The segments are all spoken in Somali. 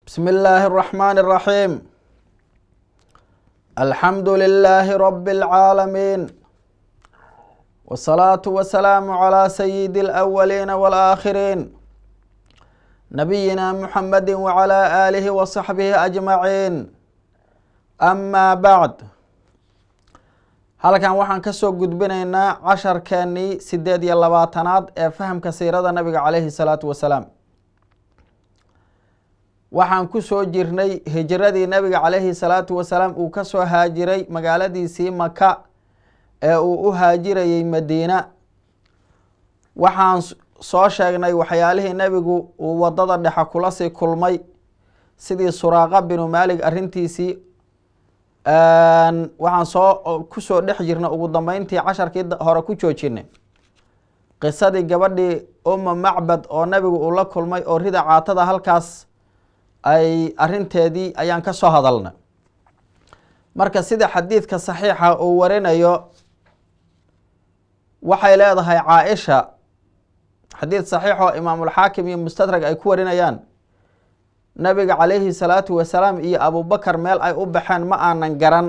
بسم الله الرحمن الرحيم الحمد لله رب العالمين والصلاة والسلام على سيد الأولين والآخرين نبينا محمد وعلى آله وصحبه أجمعين أما بعد halkan waxaan kasoo gudbinaynaa casharkeenii sideed iyo labaatanaad ee fahamka siirada nabiga caleyhi salaatu wasalaam waxaan kusoo jirnay hijiradii nabiga caleyhi salaatu wasalaam uu kasoo haajiray magaaladiisii maka ee uu u haajirayey madiina waxaan soo sheegnay waxyaalihii nebigu uu wadada dhexe kula sii kulmay sidii suraaqa binu maalig arrintiisii waxaan soo kusoo dhex jirna ugu dambeyntii casharkii hore ku joojinay qisadii gabadhii uma macbad oo nabigu uu la kulmay oo rida caatada halkaas ay arinteedii ayaan ka soo hadalnay marka sida xadiidka saxiixa uu warinayo waxay leedahay caaisha xadiid saxiix oo imaamulxaakim iyo mustadrag ay ku warinayaan nabiga calayhi salaatu wasalaam iyo abubakar meel ay u baxeen ma aanan garan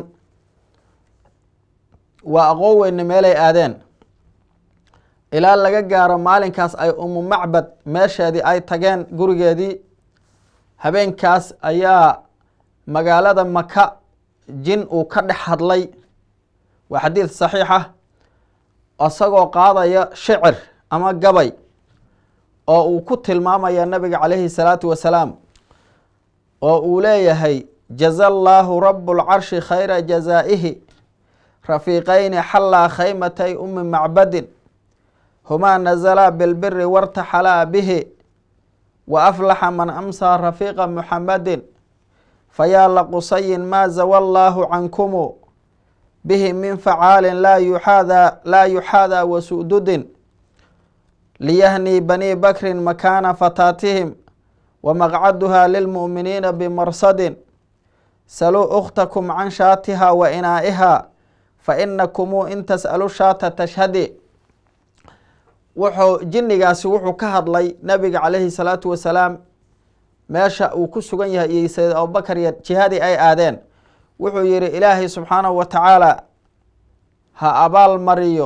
waa aqoon weyne meelay aadeen ilaa laga gaaro maalinkaas ay umu macbad meesheedii ay tageen gurigeedii habeenkaas ayaa magaalada maka jin uu ka dhex hadlay waa xadiid saxiix ah isagoo qaadaya shicir ama gabay oo uu ku tilmaamaya nabiga calayhi salaatu wasalaam oo uu leeyahay jaza allaahu rabu lcarshi khayra jazaa'ihi rafiiqayni xallaa khaymatay umi macbadin humaa nazalaa bilbiri wartaxalaa bihi wa aflaxa man amsaa rafiiqa muxamadin fayaa laqusayin maa zawa allaahu cankumu bihi min facaalin laa yuxaadaa laa yuxaadaa wasududin liyahnii banii bakrin makaana fataatihim wmaqcaduha lilmu'miniina bimarsadin saluu ukhtakum can shaatiha wa inaa'iha fainakumuu in tas'alu shaata tashhadi wuxuu jinnigaasi wuxuu ka hadlay nabiga calayhi salaatu wasalaam meesha uu ku sugan yahay iyo sayid abubakar iyo jihadii ay aadeen wuxuu yihi ilaahay subxaanahu wa tacaala ha abaal mariyo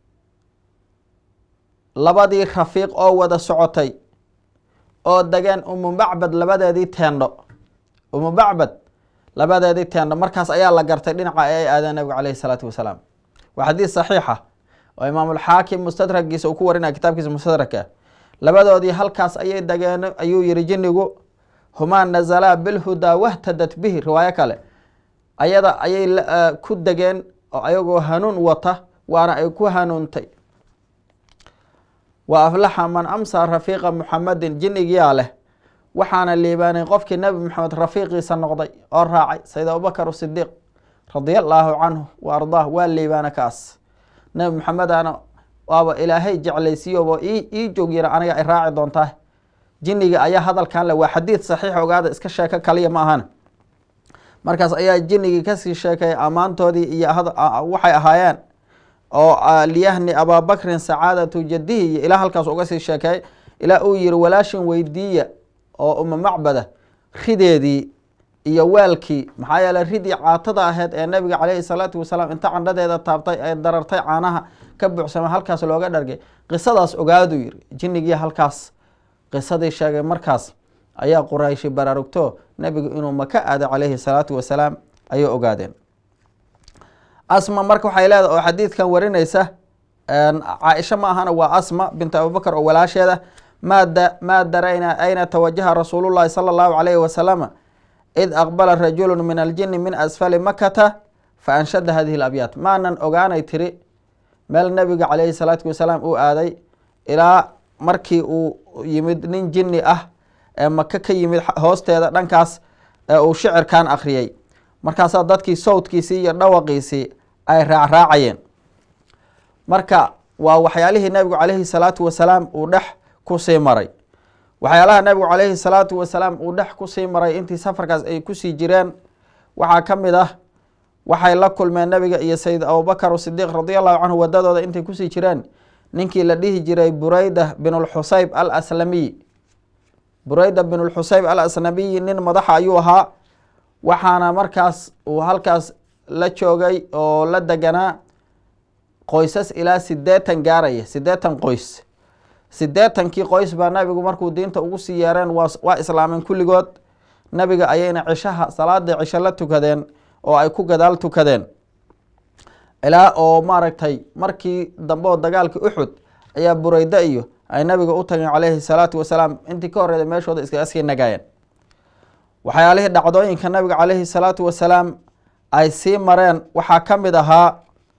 labadii rafiiq oo wada socotay oo degeen umu macbad labadeedii teendho umu macbad labadeedii teendho markaas ayaa la gartay dhinaca ay aadeen nabiga caleyhi salaatu wasalaam waa xadiis saxiixa oo imaamulxaakim mustadragiisa uu ku warinaya kitaabkiisa mustadragka labadoodii halkaas ayay degeen ayuu yihi jinnigu humaa nazalaa bilhudaa wahtadat bihi riwaayo kale ayada ayay ku degeen oo ayagoo hanuun wata waana ay ku hanuuntay wa aflaxa man amsaa rafiiqa muxamadin jinnigiyaa leh waxaana liibaanay qofkii nebi maxamed rafiiqiisa noqday oo raacay sayid abubakar sidiiq radia allaahu canhu wa ardaah waa liibaana kaas nebi maxamedana waaba ilaahay jeclaysiiyoba ii joogyana aniga ay raaci doontaa jinniga ayaa hadalkan le waa xadiid saxiix ogaada iska sheeko kaliya ma ahana markaas ayaa jinnigii kasii sheekaya ammaantoodii iyo waxay ahaayeen oo liyahni abaabakrin sacaadatu jadihi iyo ilaa halkaas uga sii sheekeey ilaa uu yihi walaashin weydiiya oo uma macbada rideedii iyo weelkii maxaa yeeley ridii caatada aheyd ee nabiga caleyhi salaatu wasalaam inta candhadeeda taabtay ee darartay caanaha ka buuxsama halkaas looga dhargay qisadaas ogaaduu yiri jinnigii halkaas qisadii sheegay markaas ayaa qurayshi baraarugto nebigu inuu maka aado caleyhi salaatu wasalaam ayay ogaadeen asma marka waxay leedahay oo xadiidkan warinaysa caaisha ma ahana waa asma bintu abubakar oo walaasheeda maada maa darayna ayna tawajaha rasuulullahi sala allahu calayhi wasalama id aqbala rajulu min aljini min asfali makata fa anshada hadihi labyaat maanan ogaanay tiri meel nabiga calayhi salaatu wasalaam uu aaday ilaa markii uu yimid nin jinni ah ee maka ka yimid hoosteeda dhankaas ee uu shicirkan akhriyey markaasaa dadkii sawdkiisii iyo dhawaqiisii ay raacraacayeen marka waa waxyaalihii nabigu calayhi salaatu wasalaam uu dhex kusii maray waxyaalaha nabigu calayhi salaatu wasalaam uu dhex kusii maray intii safarkaas ay kusii jireen waxaa ka mid ah waxay la kulmeen nabiga iyo sayid abubakar sidiiq radia allahu canhu wadadooda intay kusii jireen ninkii la dhihi jiray bureyda binulxusayb al aslamiy bureyda bin lxusayb al asnabiyi nin madaxa ayuu ahaa waxaana markaas uu halkaas la joogay oo la deganaa qoysas ilaa sideetan gaaraya sideetan qoys sideetankii qoys baa nabigu markuu diinta ugu sii yeereen waa islaameen kulligood nabiga ayayna cishaha salaada cisho la tukadeen oo ay ku gadaal tukadeen ilaa oo maaragtay markii dambe oo dagaalkii uxud ayaa bureyda iyo ay nabiga u tageen caleyhi salaatu wasalaam intii ka horreeda meeshooda iskaga sii nagaayeen waxyaalihii dhacdooyinka nabiga caleyhi salaatu wasalaam ay sii mareen waxaa ka mid ahaa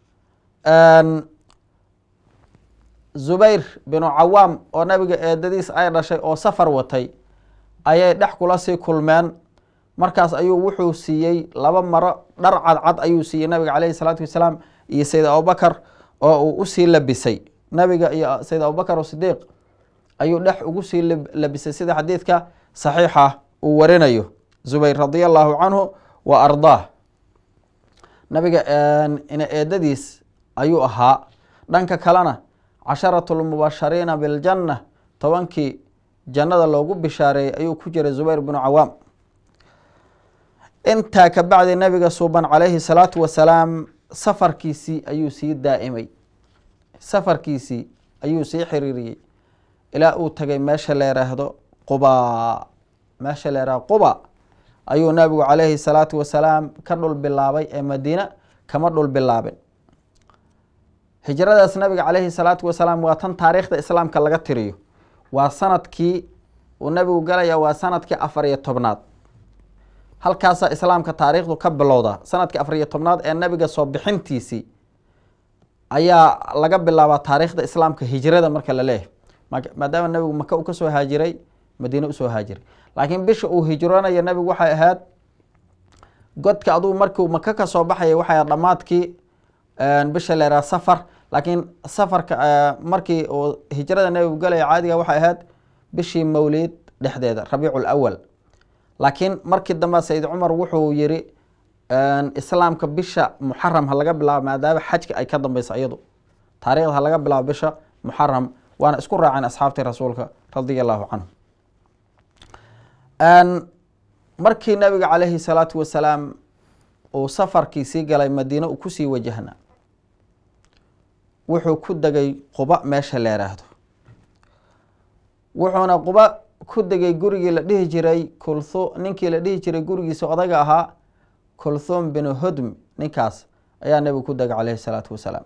zubayr binu cawaam oo nabiga eedadiis ay dhashay oo safar watay ayay dhex kula sii kulmeen markaas ayuu wuxuu siiyey laba maro dhar cadcad ayuu siiyey nabiga caleyhi salaatu wasalaam iyo sayd abubakar oo uu usii labisay nabiga iyo sayd abubakar sidiiq ayuu dhex ugu sii labisay sida xadiidka saxiixa uu warinayo zubayr radia allahu canhu wa ardaah nabiga ina eedadiis ayuu ahaa dhanka kalena casharatu lmubashariina biljanna tobankii jannada loogu bishaareeyey ayuu ku jiray zubayr binu cawaam intaa ka bacdi nabiga suuban calayhi salaatu wasalaam safarkiisii ayuu sii daa'imay safarkiisii ayuu sii xiriiriyey ilaa uu tagay meesha la yiraahdo quba meesha la yihahdo quba ayuu nabigu calayhi salaatu wasalaam ka dhul bilaabay ee madiina kama dhul bilaabin hijradaas nabiga caleyhi salaatu wasalaam waa tan taariikhda islaamka laga tiriyo waa sanadkii uu nabigu galaya waa sanadkii afar iyo tobnaad halkaasaa islaamka taariikhdu ka bilowda sanadkii afar iyo tobnaad ee nabiga soo bixintiisii ayaa laga bilaabaa taariikhda islaamka hijrada marka la leeyahay maadaama nabigu maka uu kasoo haajiray madiine usoo haajiray laakiin bisha uu hijroonaya nabigu waxay ahayd godka aduu markiu maka kasoo baxaya waxay ahayd dhammaadkii bisha leeraa safar laakiin safarka markii uu hijrada nabigu galaya caadiga waxay ahayd bishii mawlid dhexdeeda rabiicu lawal laakiin markii dambe sayid cumar wuxuu yiri islaamka bisha muxaram ha laga bilaabo maadaama xajka ay ka dambeyso iyadu taarikhda ha laga bilaabo bisha muxaram waana isku raaceen asxaabtii rasuulka radia allahu canhu markii nabiga caleyhi salaatu wasalaam uu safarkiisii galay madiine uu kusii wajahna wuxuu ku degay quba meesha la yiraahdo wuxuuna quba ku degay gurigii la dhihi jiray kulhu ninkii la dhihi jiray gurigiisa odaga ahaa kulthum binu hodm ninkaas ayaa nabigu ku degay caleyhi salaatu wasalaam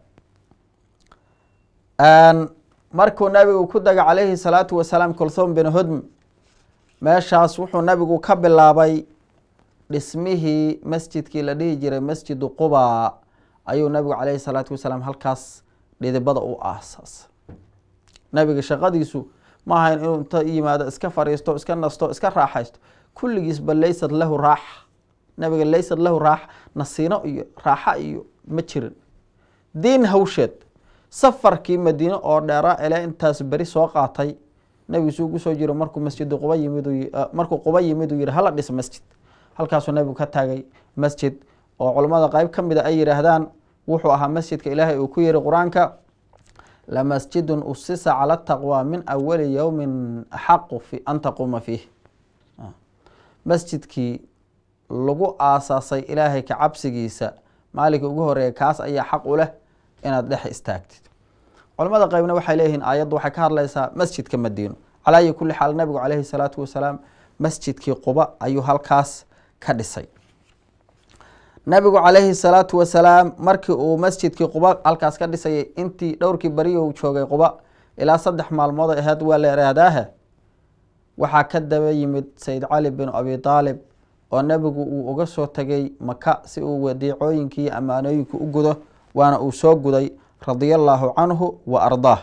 markuu nabigu ku degay caleyhi salaatu wasalaam kulthum binu hodm meeshaas wuxuu nabigu ka bilaabay dhismihii masjidkii la dhihi jiray masjidu quba ayuu nabigu caleyhi salaatu wasalaam halkaas dhidibada u aasaas nabiga shaqadiisu ma ahayn inuu inta yimaado iska fariisto iska nasto iska raaxaysto kulligiisba laysad lahu raaxa nabiga laysad lahu raaxa nasiino iyo raaxa iyo ma jirin diin hawsheed safarkii madiine oo dheera ilaa intaas beri soo qaatay nabigu suu kusoo jiro markuu masjidu quba yimid markuu quba yimid uu yihi hala dhis masjid halkaasuu nabigu ka taagay masjid oo culammada qeyb ka mida ay yidhaahdaan wuxuu ahaa masjidka ilaahay uu ku yihi qur-aanka lamasjidun usisa cala taqwa min awali yowmin axaqu fi an taquuma fiih masjidkii lagu aasaasay ilaahay ka cabsigiisa maalinka ugu horeeya kaas ayaa xaq u leh inaad dhex istaagtid culamada qeybna waxay leeyihiin aayaddu waxay ka hadlaysaa masjidka madiino calaa ayi kulli xaal nabigu caleyhi salaatu wasalaam masjidkii quba ayuu halkaas ka dhisay nabigu caleyhi salaatu wasalaam markii uu masjidkii quba halkaas ka dhisayay intii dhowrkii beriyu joogay quba ilaa saddex maalmood ahayd waa la iraadaahe waxaa ka daba yimid sayid cali bin abi aalib oo nabigu uu uga soo tegay maka si uu wadiicooyinkii iyo ammaanooyinka u gudo waana uu soo guday radia allaahu canhu wa ardaah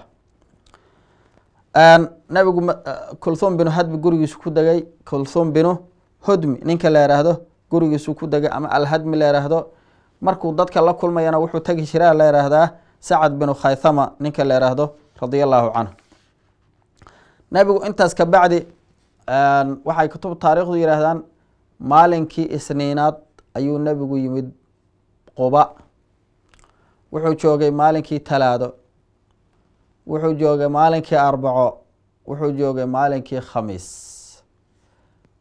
nabigu kulthum binu hadmi gurigiisu ku degay kulthum binu hodmi ninka la yiraahdo gurigiisu ku degay ama alhadmi la yiraahdo markuu dadka la kulmayana wuxuu tegi jiraa la yiraahdaa sacad binu khaythama ninka la yiraahdo radia allaahu canhu nabigu intaas ka bacdi waxay kutub taariikhdu yihaahdaan maalinkii isniinaad ayuu nabigu yimid quba wuxuu joogay maalinkii talaado wuxuu joogay maalinkii arbaco wuxuu joogay maalinkii khamiis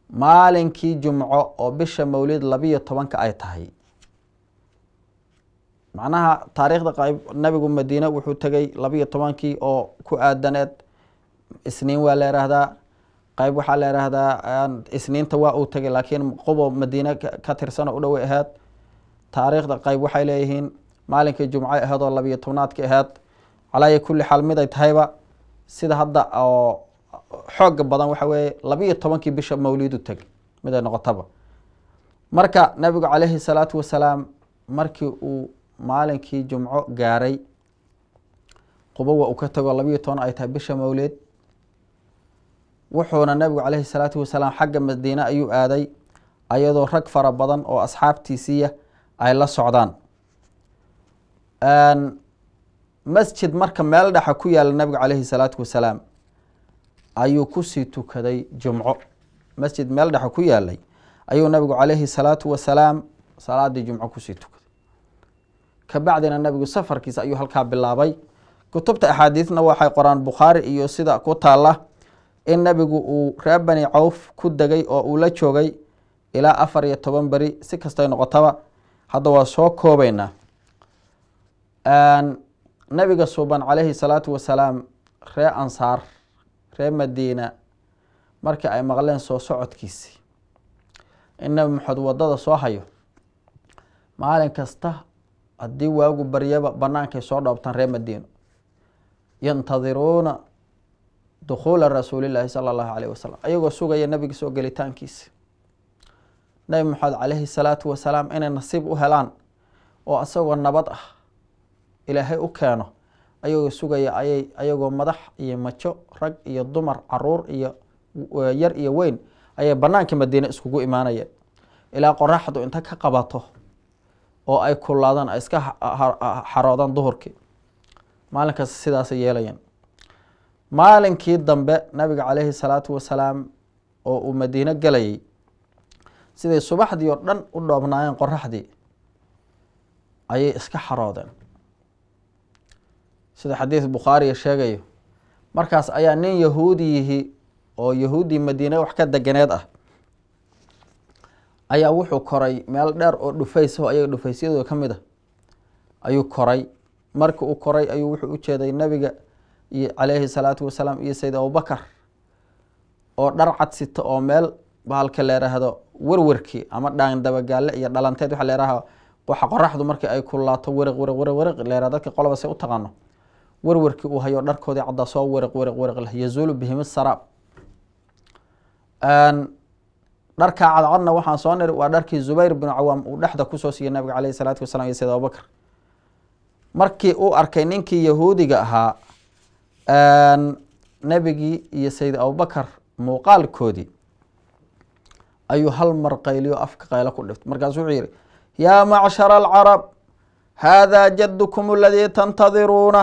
maalinkii jumco oo bisha mawlid labiyo tobanka ay tahay macnaha taariikhda qayb nabigu madiine wuxuu tegay labiyo tobankii oo ku aadaneed isniin waa la yihahdaa qayb waxaa la yihahdaa isniinta waa uu tegay laakiin qubo madiine ka tirsan oo u dhowey aheyd taariikhda qayb waxay leeyihiin maalinkii jumco aheyd oo labiyo tobnaadki aheyd calaayi kulli xaal mid ay tahayba sida hadda oo xooga badan waxa weeye labiyo tobankii bisha mawlidu teg mid ay noqotaba marka nabigu calayhi salaatu wasalaam markii uu maalinkii jumco gaaray qubowa uu ka tago labiyo toban ay tahay bisha mawlid wuxuuna nabigu calayhi salaatu wasalaam xagga madiine ayuu aaday ayadoo rag fara badan oo asxaabtiisiiya ay la socdaan masjid marka meel dhexa ku yaala nabigu calayhi salaatu wasalaam ayuu kusii tukaday jumco masjid meel dhexa ku yaalay ayuu nabigu calayhi salaatu wasalaam salaadii jumco kusii tukaday kabacdina nabigu safarkiisa ayuu halkaa bilaabay kutubta axaadiidna waxay qoraan bukhaari iyo sida ku taala in nabigu uu reer bani cawf ku degay oo uu la joogay ilaa afar iyo toban beri si kastay noqotaba hadda waa soo koobeynaa nabiga suuban calayhi salaatu wasalaam ree ansaar ree madiina markii ay maqleen soo socodkiisii in nabi maxamed wadada soo hayo maalin kasta haddii waagu baryaba bannaankay soo dhoobtaan ree madiino yantadiruuna dukhuula rasuulillaahi sala allahu calayh wasalam ayagoo sugaya nabiga soo gelitaankiisa nabi maxamed calayhi salaatu wasalaam inay nasiib u helaan oo isagoo nabad ah ilaahay u keeno ayagoo sugaya ayay ayagoo madax iyo majo rag iyo dumar caruur iyo yar iyo weyn ayay banaanka madiine iskugu imaanayeen ilaa qoraxdu inta ka qabato oo ay kullaadaan ay iska xaroodaan duhurkii maalinkaas sidaasay yeelayeen maalinkii dambe nabiga calayhi salaatu wasalaam oo uu madiine gelayay siday subaxdii oo dhan u dhoobnaayeen qoraxdii ayay iska xaroodeen sida xadiid bukhaariya sheegayo markaas ayaa nin yahuudiyihi oo yahuudii madiine wax ka deganeed ah ayaa wuxuu koray meel dheer oo dhufays oo ayaga dhufaysyadooda ka mid a ayuu koray markii uu koray ayuu wuxuu u jeeday nabiga iyo calayhi salaatu wasalaam iyo sayid abubakar oo dhar cad sita oo meel bahalka leeraahdo werwerkii ama dhaan dabagaale iyo dhalanteed waxa leeraha waxa qoraxdu markii ay kulaato weriq weriq weriq weriq leeraha dadka qoloba say u taqaano werwerkii uu hayo dharkoodii caddaa soo weriq weriq weriq leh yazuulu bihim saraab dharkaa cadcadna waxaan soo niri waa dharkii zubayr binu cawaam uu dhexda kusoo siiyey nabiga caleyhi salaatu wasalam iyo sayid abubakar markii uu arkay ninkii yahuudiga ahaa nebigii iyo sayid abubakar muuqaalkoodii ayuu hal mar qayliyo afka qaylo ku dhiftay markaasu wuxuu yihi yaa macshara alcarab haadaa jaddukum aladii tantadiruuna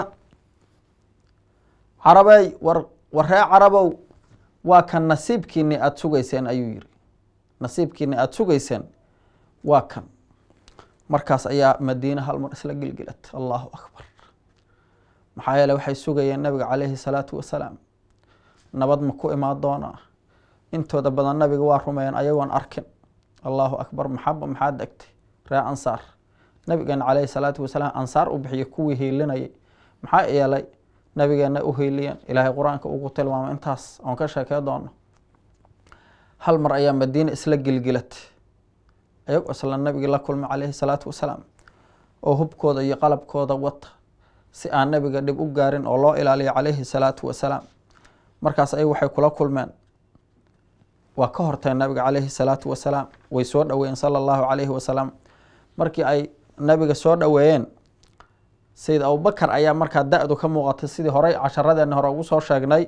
carabey war warree carabow waa kan nasiibkiini aada sugayseen ayuu yihi nasiibkiini aada sugayseen waa kan markaas ayaa madiine hal mar isla gilgilat allahu akbar maxaa yeele waxay sugayeen nabiga caleyhi salaatu wasalaam nabad ma ku imaan doonaa intooda badan nabiga waa rumeeyeen ayagoon arkin allahu akbar maxaba maxaa degtay ree ansaar nabigeena caleyhi salaatu wasalaam ansaar u bixiya kuwii hiilinayay maxaa yeelay nabigeena u hiiliyeen ilaahay qur-aanka ugu tilmaamay intaas oon ka sheekey doono hal mar ayaa madiine isla gilgilatay ayagoo isla nabigii la kulmay caleyhi salaatu wasalaam oo hubkooda iyo qalabkooda wata si aan nabiga dhib u gaarin oo loo ilaaliyo caleyhi salaatu wasalaam markaas ay waxay kula kulmeen waa ka horteen nabiga caleyhi salaatu wasalaam way soo dhoweeyeen sala allahu caleyhi wasalam markii ay nabiga soo dhoweeyeen sayid abubakar ayaa markaa da-du ka muuqatay sidii horey casharadeena hore ugu soo sheegnay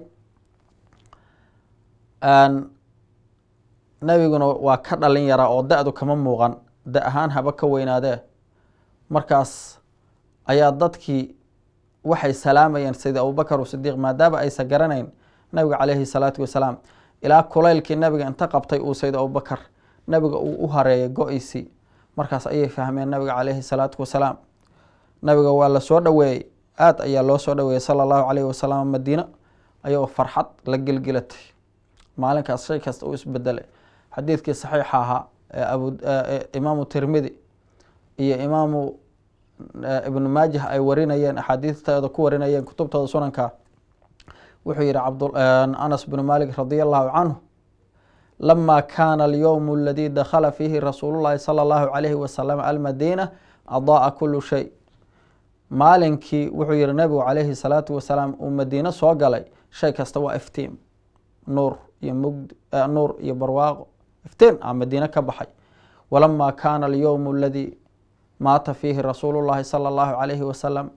nabiguna waa ka dhalin yaraa oo da-du kama muuqan da ahaan haba ka weynaadee markaas ayaa dadkii waxay salaamayeen sayid abubakar sidiiq maadaama aysan garanayn nabiga caleyhi salaatu wasalaam ilaa kulaylkii nabiga inta qabtay uu sayid abubakar nabiga uu u hareeyay go-eysii markaas ayay fahmeen nabiga caleyhi salaatu wasalaam nabiga waa la soo dhoweeyey aada ayaa loo soo dhoweeyey sala allahu caleyhi wasalam madiina ayagoo farxad la gelgelatay maalinkaas shay kasta uu isbedelay xadiidkii saxiixa ahaa ee abu imaamu tirmidi iyo imaamu ibnu maajah ay warinayeen axaadiistooda ku warinayeen kutubtooda sunanka wuxuu yihi anas bnu malik radi allahu canhu lama kana alyowm aladi dakhala fiihi rasuulu llahi sala allahu alayhi wasalam almadiina adaaa kulu shay maalinkii wuxuu yihi nabigu calayhi salaatu wasalaam uu madiino soo galay shay kasta waa iftiim nuur iyo mugd nuur iyo barwaaqo iftiin a madiine ka baxay walama kana alyowm aladi maata fiihi rasuulu llahi sala allahu alayhi wasalam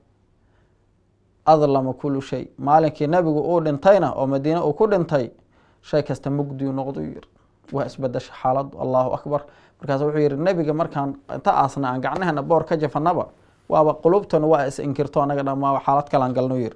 adlama kulu shay maalinkii nabigu uu dhintayna oo madiine uu ku dhintay shay kasta mugdiyu noqdu yiri waa isbedesha xaaladu allahu akbar markaas wuxuu yihi nebiga markaan inta aasna aan gacnahana boor ka jafanaba waaba qulubtana waa is inkirto anaga dhamaaba xaalad kalaan galno yiri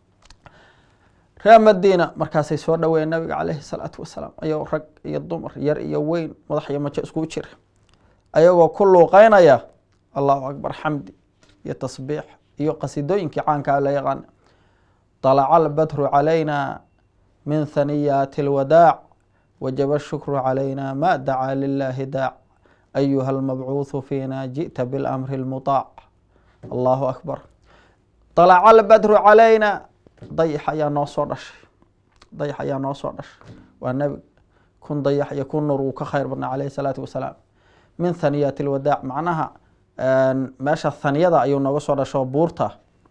reer madiina markaasay soo dhaweeyeen nabiga caleyhi salaatu wasalaam ayagoo rag iyo dumar yar iyo weyn madax iyo majo iskugu jira ayagoo ku luuqeynaya allahu akbar xamdi iyo tasbiix iyo qasidooyinkii caankaa la yaqaana طalaca albadru calayna min haniyaati اlwadaac wajaba shukru calayna ma dacaa lilahi daac ayuha almabcuuثu fiina jiئta biاlamri اlmuطaac allahu akbar طalaca albadru calayna dayax ayaa noo soo dhashay dayax ayaa noo soo dhashay waa nebig kun dayax iyo kun nur wuu ka khayr badnaa calayhi salaatu wasalaam min haniyaati اlwadaac macnaha meesha haniyada ayuu nooga soo dhasho buurta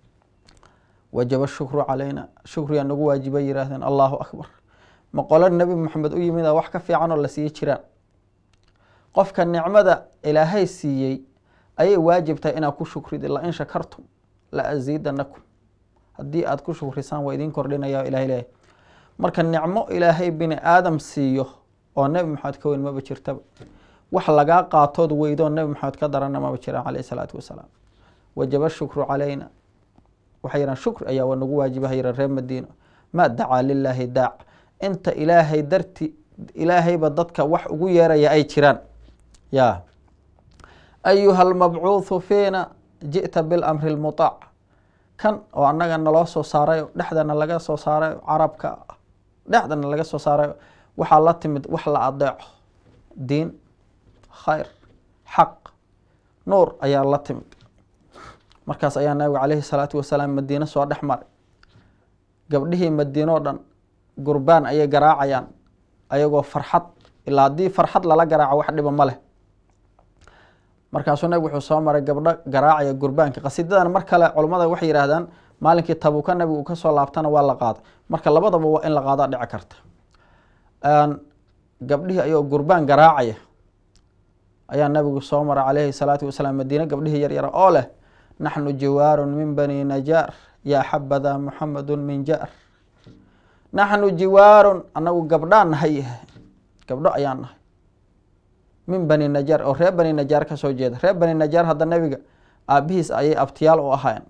wajaba shukru calayna shukriyaa nagu waajibay yihaahdeen allahu akbar ma qolo nebi moxamed u yimid a wax ka fiican oo la siiye jiraan qofka nicmada ilaahay siiyey ayay waajibtahay inaad ku shukrid lain shakartum la asiidanakum haddii aada ku shukrisaan waa idiin kordhinaya ilahay leeyahy marka nicmo ilaahay bini aadam siiyo oo nebi maxamed ka weyn maba jirtaba wax lagaa qaatood weydoo nebi maxamed ka darana maba jiraan caleyh isalaatu wasalaam wajaba shukru calayna waxay yihahan shukri ayaa waa nagu waajibaha yihan reer madiina ma dacaa lilaahi daac inta ilaahay darti ilaahayba dadka wax ugu yeeraya ay jiraan ya ayuha almabcuuثu fiina ji'ta bilamri اlmuطaac kan oo annaga naloo soo saarayo dhexdana laga soo saarayo carabka dhexdana laga soo saarayo waxaa la timid wax la adeeco diin khayr xaq nuur ayaa la timid markaas ayaa nabiga caleyhi salaatu wasalaam madiine soo dhex maray gabdhihii madiine oo dhan gurbaan ayay garaacayaan ayagoo farxad ilaa haddii farxad lala garaaco wax dhiba ma leh markaasuu nabig wuxuu soo maray gabdho garaacaya gurbaanka qasidadan mar kale culummada waxay yidhaahdaan maalinkii tabuuka nabigu ka soo laabtana waa la qaaday marka labadaba waa in la qaadaa dhici karta gabdhihii ayagoo gurbaan garaacaya ayaa nabigu soo maray caleyhi salaatu wasalaam madiine gabdhihii yar yara oo leh naxnu jiwaarun min bani najaar yaa xabada muxamadu min jaar naxnu jiwaarun anagu gabdhaan nahay gabdho ayaan nahay min bani najaar oo reer bani najaar ka soo jeeda reer bani najaar hadda nebiga aabihiis ayay abtiyaal u ahayn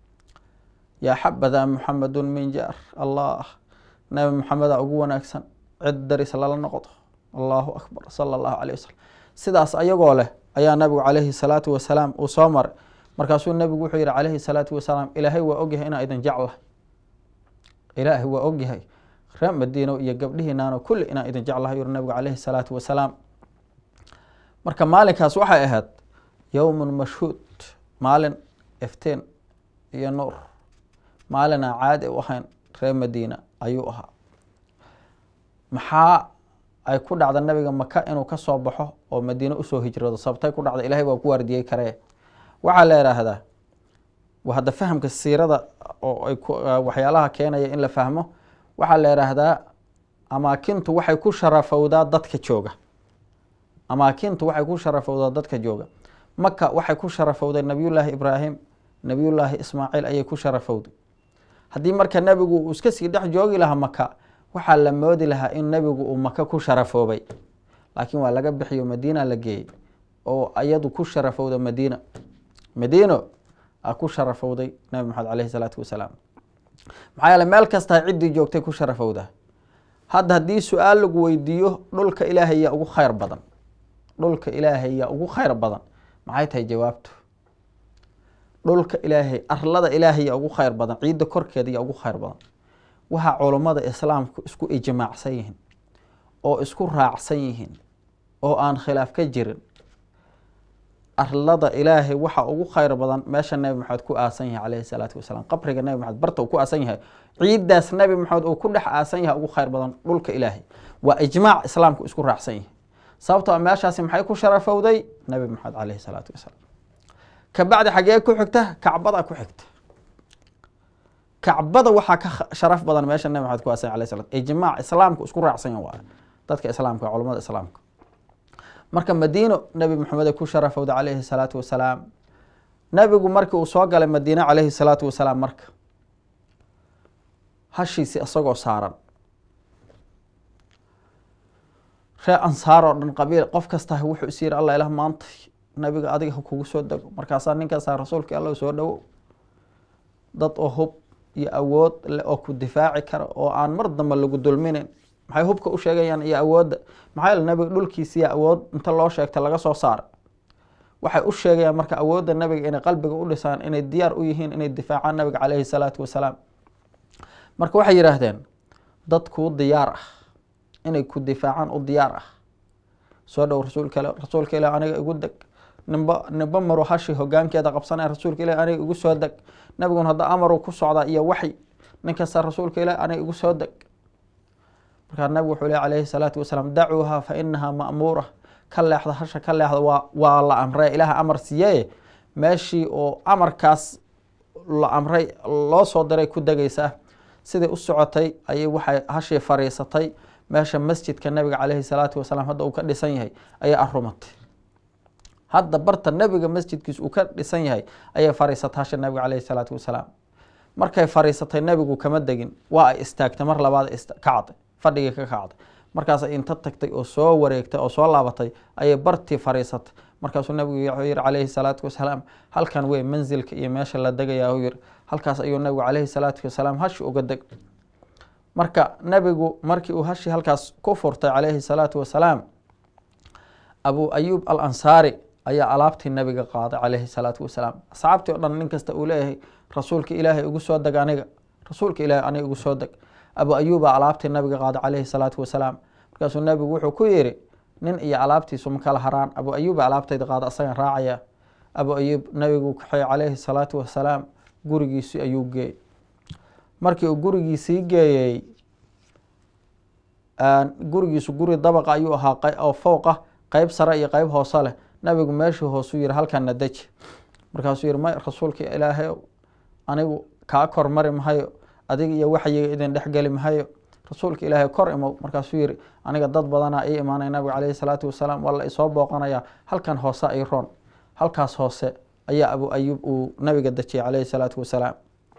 yaa xabada muxamadu min jaar allah nabi maxameda ugu wanaagsan cid daris lala noqdo allahu akbar sala allahu caleyh wasalam sidaas ayagoo leh ayaa nabigu caleyhi salaatu wasalaam uu soo maray markaasuu nebigu wuxuu yihi caleyhi salaatu wasalaam ilaahay waa ogyahay inaa idin jeclahay ilaahay waa ogyahay reer madiino iyo gabdhihiinaano kulli inaa idin jeclahay yuri nabigu caleyhi salaatu wasalaam marka maalinkaas waxay ahayd yowmun mashhuud maalin iftiin iyo nuur maalin aan caadi u ahayn reer madiina ayuu ahaa maxaa ay ku dhacda nabiga maka inuu ka soo baxo oo madiine usoo hijrado sababtay ku dhacda ilahay waa ku waardiyey karee waxaa la idhaahdaa hadda fahamka siirada oo ay waxyaalaha keenaya in la fahmo waxaa la idhaahdaa amaakintu waxay ku sharafowdaa dadka jooga amaakintu waxay ku sharafowdaa dadka jooga maka waxay ku sharafowday nabiyullaahi ibraahim nabiyullaahi ismaaciil ayay ku sharafowday haddii marka nebigu uu iska sii dhex joogi lahaa maka waxaa la moodi lahaa in nebigu uu maka ku sharafoobay laakiin waa laga bixiyo madiina la geeyey oo iyadu ku sharafowda madiina madiino a ku sharafowday nabi maxamed caleyhi salaatu wasalaam maxaa yeele meel kastaa ciddii joogtay ku sharafowdaa hadda haddii su-aal lagu weydiiyo dhulka ilaahay yaa ugu khayr badan dhulka ilaahay yaa ugu khayr badan maxay tahay jawaabtu dhulka ilaahay arlada ilaahay yaa ugu khayr badan ciidda korkeeda yaa ugu khayr badan waxaa culummada islaamku isku ijmaacsan yihiin oo isku raacsan yihiin oo aan khilaaf ka jirin arlada ilaahay waxa ugu khayr badan meesha nebi maxamed ku aasan yahay caleyhi salaatu wasalaam qabriga nebi maxamed barta uu ku aasan yahay ciiddaas nebi maxamed uu ku dhex aasan yahay ugu khayr badan dhulka ilaahay waa ijmaac islaamku isku raacsan yahay sababtoo a meeshaasi maxay ku sharafowday nebi maxamed caleyhi salaatu wasalaam kabacdi xaggee ku xigta kacbada ku xigta kacbada waxaa ka sharaf badan meesha nebi maxamed ku aasan yahay alayhi salaam ijmaac islaamku isku raacsan yahay waa dadka islaamka culamada islaamka marka madiino nebi maxamed ku sharafowda caleyhi salaatu wasalaam nebigu markii uu soo galay madiine caleyhi salaatu wasalaam marka hashiisi isagoo saaran ree ansaar oo dhan qabiil qof kastaa wuxuu is yiri alla ilah maanta nabiga adiga ha kugu soo dego markaasaa ninkaasaa rasuulka alla soo dhowo dad oo hub iyo awood leh oo ku difaaci kara oo aan mar dambe lagu dulminin maxay hubka u sheegayaan iyo awoodda maxaa yeele nabiga dhulkiisiiya awood inta loo sheegta laga soo saara waxay u sheegayaan marka awoodda nabiga inay qalbiga u dhisaan inay diyaar u yihiin inay difaacaan nabiga caleyhi salaatu wasalaam marka waxay yidhaahdeen dad kuu diyaar ah inay ku difaacaan u diyaar ah soo dhow rasuulka ila rasuulka ilah aniga igu deg nimba nimba maru hashi hogaankeeda qabsanaya rasuulka ilah aniga igu soo deg nabigun hadda amaru ku socdaa iyo waxy nin kasta rasuulka ilah aniga igu soo deg markaa nabigu wuxuu leh calayhi salaatu wasalaam dacuuha fa inahaa ma'muura ka leexda hasha ka leexda waa waa la amree ilaaha amar siiyee meeshii oo amarkaas la amray loo soo diray ku degaysaa sidai u socotay ayay waxay hashii fariisatay meesha masjidka nabiga caleyhi salaatu wasalaam hadda uu ka dhisan yahay ayay arumatay hadda barta nebiga masjidkiisa uu ka dhisan yahay ayay fariisatay hasha nabiga caleyhi salaatu wasalaam markay fariisatay nebigu kama degin waa ay istaagtay mar labaad kacday fadhigii ka kacday markaasay inta tagtay oo soo wareegtay oo soo laabatay ayay bartii fariisatay markaasuu nabigu wuxuu yihi caleyhi salaatu wasalaam halkan wey manzilka iyo meesha la degayaa u yiri halkaas ayuu nabigu caleyhi salaatu wasalaam hashi uga deg marka nebigu markii uu hashi halkaas ku furtay caleyhi salaatu wasalaam abu ayub al ansaari ayaa alaabtii nabiga qaaday caleyhi salaatu wasalaam asxaabtii o dhan nin kasta uu leeyahay rasuulka ilaahay igu soo deg aniga rasuulka ilaahay aniga igu soo deg abu ayuba alaabtii nabiga qaaday caleyhi salaatu wasalaam markaasuu nabigu wuxuu ku yiri nin iyo alaabtiisu ma kala haraan abu ayuba alaabtayda qaada asagan raacaya abu ayub nabigu kaxeey caleyhi salaatu wasalaam gurigiisii ayuu geeyey markii uu gurigiisii geeyey gurigiisu guri dabaqa ayuu ahaa oo fowqa qeyb sare iyo qeyb hoose leh nabigu meeshuu hoosuu yihi halkana deji markaasuu yihi may rasuulka ilaahay anigu kaa kor mari mahayo adiga iyo waxyiga idin dhexgeli mahayo rasuulka ilaahay kor imow markaasuu yihi aniga dad badanaa ii imaanay nabiga caleyhi salaatu wasalaam waa la isoo booqanaya halkan hoose ay roon halkaas hoose ayaa abu ayub uu nabiga dejiyay caleyhi salaatu wasalaam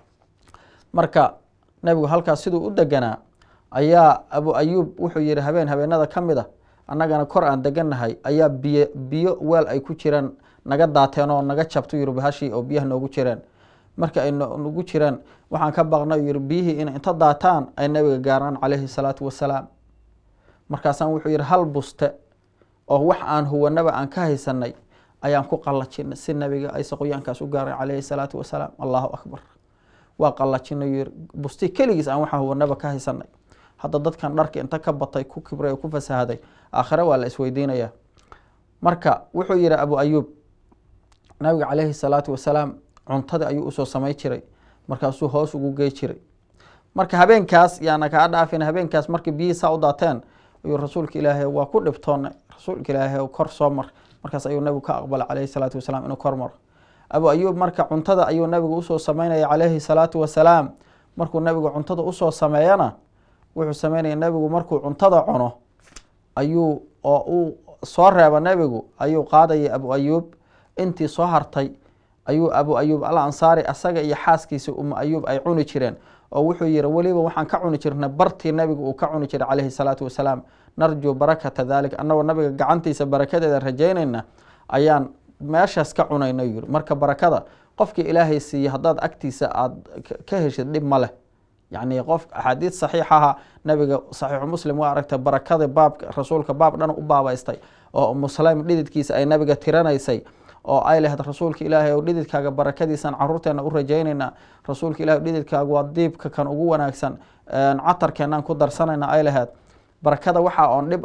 marka nabigu halkaas siduu u deganaa ayaa abu ayub wuxuu yihi habeen habeenada ka mid a annagana kor aan degannahay ayaa biyo biyo weel ay ku jiraan naga daateen oo naga jabto yiri bahashii oo biyaha noogu jireen marka ay nagu jiraan waxaan ka baqnay yiri biyihii inay inta daataan ay nabiga gaaraan caleyhi salaatu wasalaam markaasaan wuxuu yihi hal buste oo wax aan huwanaba aan ka haysanay ayaan ku qallajinay si nabiga ayse qoyaankaas u gaaray caleyhi salaatu wasalaam allahu akbar waa qallajinay yiri busti keligiis aan waxaan huwanaba ka haysanay hadda dadkan dharka inta ka batay ku kibray oo ku fasahaday aakhire waa la isweydiinaya marka wuxuu yihi abu ayub nabiga caleyhi salaatu wasalaam cuntadii ayuu usoo samay jiray markaasuu hoos ugu gey jiray marka habeenkaas yaana kaa dhaafin habeenkaas markii biyihii saa u daateen ayuu rasuulka ilaahay waa ku dhibtoonay rasuulka ilaahay kor soo mar markaas ayuu nabigu ka aqbalay caleyhi salaatu wasalaam inuu kor maro abu ayub marka cuntada ayuu nabigu usoo sameynaya caleyhi salaatu wasalaam markuu nabigu cuntada usoo sameeyana wuxuu sameynaya nabigu markuu cuntada cuno ayuu oo uu soo reeba nabigu ayuu qaadaya abu ayub intii soo hartay ayuu abu ayub al ansaari asaga iyo xaaskiisa umu ayub ay cuni jireen oo wuxuu yihi weliba waxaan ka cuni jirnay bartii nabigu uu ka cuni jiray caleyhi salaatu wasalaam narjuu barakata dalik annagoo nabiga gacantiisa barakadeeda rajaynayna ayaan meeshaas ka cunayna yiri marka barakada qofkii ilaahay siiye haddaad agtiisa aada ka heshid dhib ma leh yacni qof axaadiid saxiixaha nabiga saxiixu muslim waa aragtay barakada baabka rasuulka baab dhan u baabaystay oo muslim dhididkiisa ay nabiga tiranaysay oo ay lahayd rasuulka ilaahay o dhididkaaga barakadiisan caruurteena u rajaynaynaa rasuulka ilahay dhididkaaga waa diibka kan ugu wanaagsan catarkeenaan ku darsanayna ay lahayd barakada waxaa oon dhib ah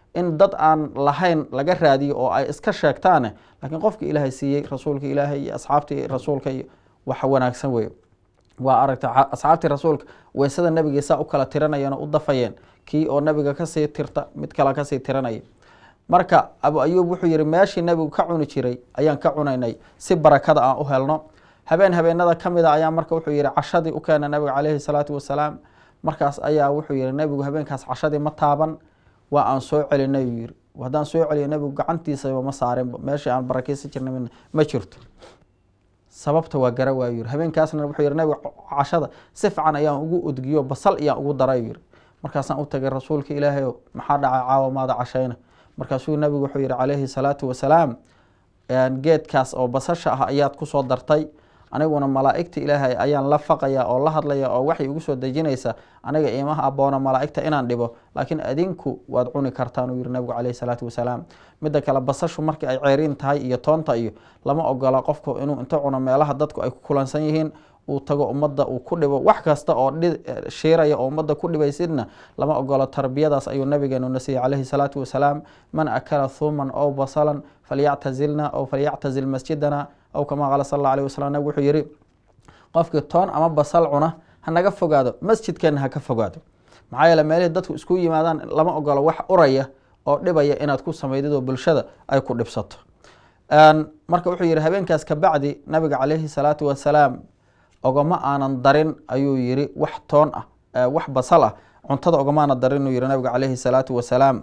in dad aan lahayn laga raadiyo oo ay iska sheegtaane laakiin qofka ilaahay siiyey rasuulka ilaahay iyo asxaabtii rasuulka iyo wax wanaagsan wey waa aragta asxaabtii rasuulka weysada nebigii saa u kala tiranayeen oo u dafayeen kii oo nebiga kasii tirta mid kale kasii tiranaya marka abu ayuub wuxuu yihi meeshii nebigu ka cuni jiray ayaan ka cunaynay si barakada aan u helno habeen habeenada ka mid a ayaa marka wuxuu yihi cashadii u keena nabiga caleyhi salaatu wasalaam markaas ayaa wuxuu yihi nebigu habeenkaas cashadii ma taaban waa aan soo celinay uu yihi haddaan soo celiyo nebigu gacantiisaba ma saarinba meeshii aan barakeysan jirnay ma jirto sababta waa gara waayu yiri habeenkaasna wuxuu yihi nabiga cashada si fican ayaan ugu udgiyo basal iyaan ugu daray yiri markaasaan u tagay rasuulka ilaahay o maxaa dhacay caawa maada cashayna markaasuu nabigu wuxuu yihi calayhi salaatu wasalaam geedkaas oo basasha ah ayaad kusoo dartay aniguna malaa'igta ilaahay ayaan la faqaya oo la hadlaya oo waxay igu soo dejinaysa aniga imaha aboona malaa'igta inaan dhibo laakiin adinku waad cuni kartaan uu yihi nabigu caleyhi salaatu wasalaam midda kale basashu markii ay ceeriin tahay iyo toonta iyo lama ogola qofku inuu inta cuno meelaha dadku ay ku kulansan yihiin uu tago ummadda uu ku dhibo wax kasta oo shiiraya oo ummadda ku dhibaysidna lama ogolo tarbiyadaas ayuu nabigeenu na siiyey caleyhi salaatu wasalaam man akala thuuman ow basalan falyactazilna ow falyactazil masjidana aw kamaa qaala sal alla alih wasalam nabig wuxuu yihi qofkii toon ama basal cuna hanaga fogaado masjidkeena ha ka fogaado maxaa yeele meelihii dadku isku yimaadaan lama ogolo wax uraya oo dhibaya inaad ku samaydid oo bulshada ay ku dhibsato marka wuxuu yihi habeenkaas kabacdi nabiga caleyhi salaatu wasalaam ogama aanan darin ayuu yihi wax toon ah wax basal ah cuntada ogamaana darin uu yihi nabiga caleyhi salaatu wasalaam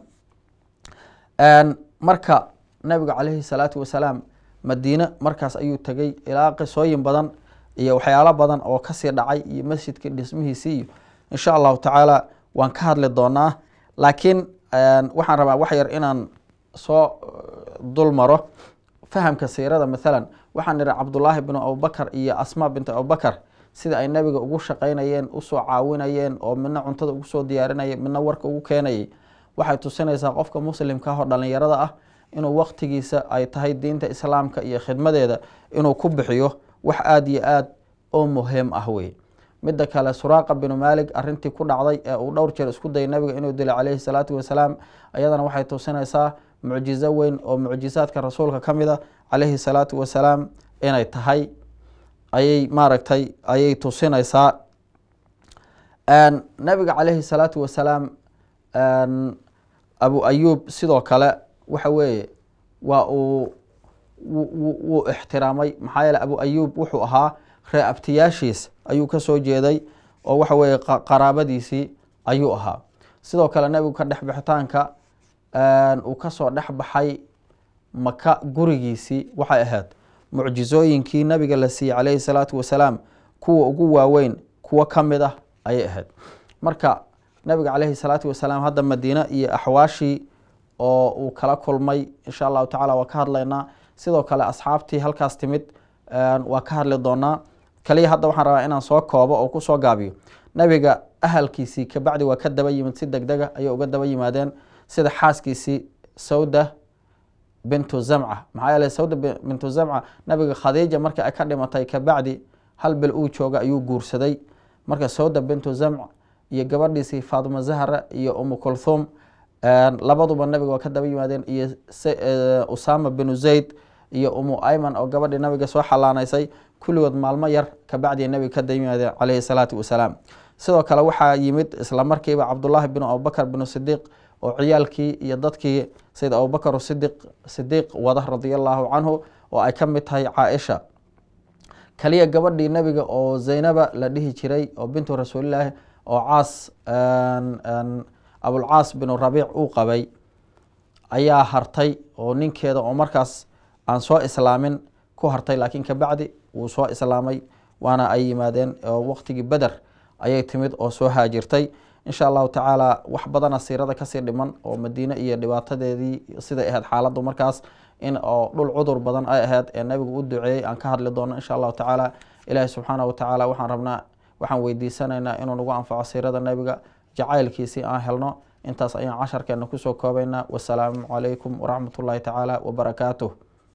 marka nabiga caleyhi salaatu wasalaam madiine markaas ayuu tegey ilaa qisooyin badan iyo waxyaalo badan oo kasii dhacay iyo masjidkii dhismihiisii iyo insha allahu tacaala waan ka hadli doonaa laakiin waxaan rabaa wax yar inaan soo dul maro fahamka siirada mathalan waxaan ihi cabdullaahi binu abubakar iyo asmaa bintu abubakar sida ay nabiga ugu shaqaynayeen usoo caawinayeen oo midna cuntada ugu soo diyaarinayay midna warka ugu keenayay waxay tusinaysaa qofka muslimka ah oo dhalinyarada ah inuu waqtigiisa ay tahay diinta islaamka iyo khidmadeeda inuu ku bixiyo wax aada iyo aad oo muhiim ah wey midda kale suraaqa binu maalik arintii ku dhacday ee uu dhowr jeer isku dayay nabiga inuu dilay caleyhi salaatu wasalaam ayadana waxay tusinaysaa mucjizo weyn oo mucjizaadka rasuulka ka mid a caleyhi salaatu wasalaam inay tahay ayay maaragtay ayay tusinaysaa nabiga caleyhi salaatu wasalaam abu ayuub sidoo kale waxa weeye waa uu wuu ixtiraamay maxaa yeele abu ayuub wuxuu ahaa ree abtiyaashiis ayuu kasoo jeeday oo waxa weeye qaraabadiisii ayuu ahaa sidoo kale nebigu ka dhex bixitaanka uu kasoo dhex baxay maka gurigiisii waxay ahayd mucjizooyinkii nabiga la siiyey caleyhi salaatu wasalaam kuwa ugu waaweyn kuwo ka mid ah ayay ahayd marka nabiga caleyhi salaatu wasalaam hadda madiine iyo axwaashii oo uu kala kulmay insha allahu tacala waa ka hadlaynaa sidoo kale asxaabtii halkaas timid waa ka hadli doonaa kaliya hadda waxaan rabaa inaan soo koobo oo kusoo gaabiyo nabiga ahalkiisii kabacdi waa ka daba yimid si deg dega ayay uga daba yimaadeen sida xaaskiisii sawda bintu zamca maxaa yeele sawda bintu zamca nabiga khadiija markii ay ka dhimatay kabacdi hal bil uu jooga ayuu guursaday marka sawda bintu zamc iyo gabadhiisii faatuma zahra iyo umu kulthum labaduba nabiga waa ka daba yimaadeen iyo usama binu zayd iyo umu ayman oo gabadhii nabiga soo xalaanaysay kulligood maalmo yar kabacdi nabiga ka daba yimaadeen caleyhi salaatu wasalaam sidoo kale waxaa yimid isla markiiba cabdullaahi binu abubakar binu sidiiq oo ciyaalkii iyo dadkii sayid abubakar sidiq sidiiq wada radia allahu canhu oo ay ka mid tahay caaisha kaliya gabadhii nabiga oo zaynaba la dhihi jiray oo bintu rasuulilaahi oo caas abulcaas binu rabiic uu qabay ayaa hartay oo ninkeeda oo markaas aan soo islaamin ku hartay laakiin kabacdi wuu soo islaamay waana ay yimaadeen oo waqtigii beder ayay timid oo soo haajirtay insha allahu tacaala wax badana siirada kasii dhiman oo madiine iyo dhibaatadeedii siday ahayd xaaladdu markaas in oo dhul cudur badan ay ahayd ee nabigu u duceeyey aan ka hadli doono insha allahu tacaala ilaahi subxaana wa tacaala waxaan rabnaa waxaan weydiisanaynaa inuu nagu anfaco siirada nabiga jacaylkiisii aan helno intaas ayaan casharkeena kusoo koobaynaa wasalaamu calaykum waraxmat ullaahi tacaala wabarakaatuh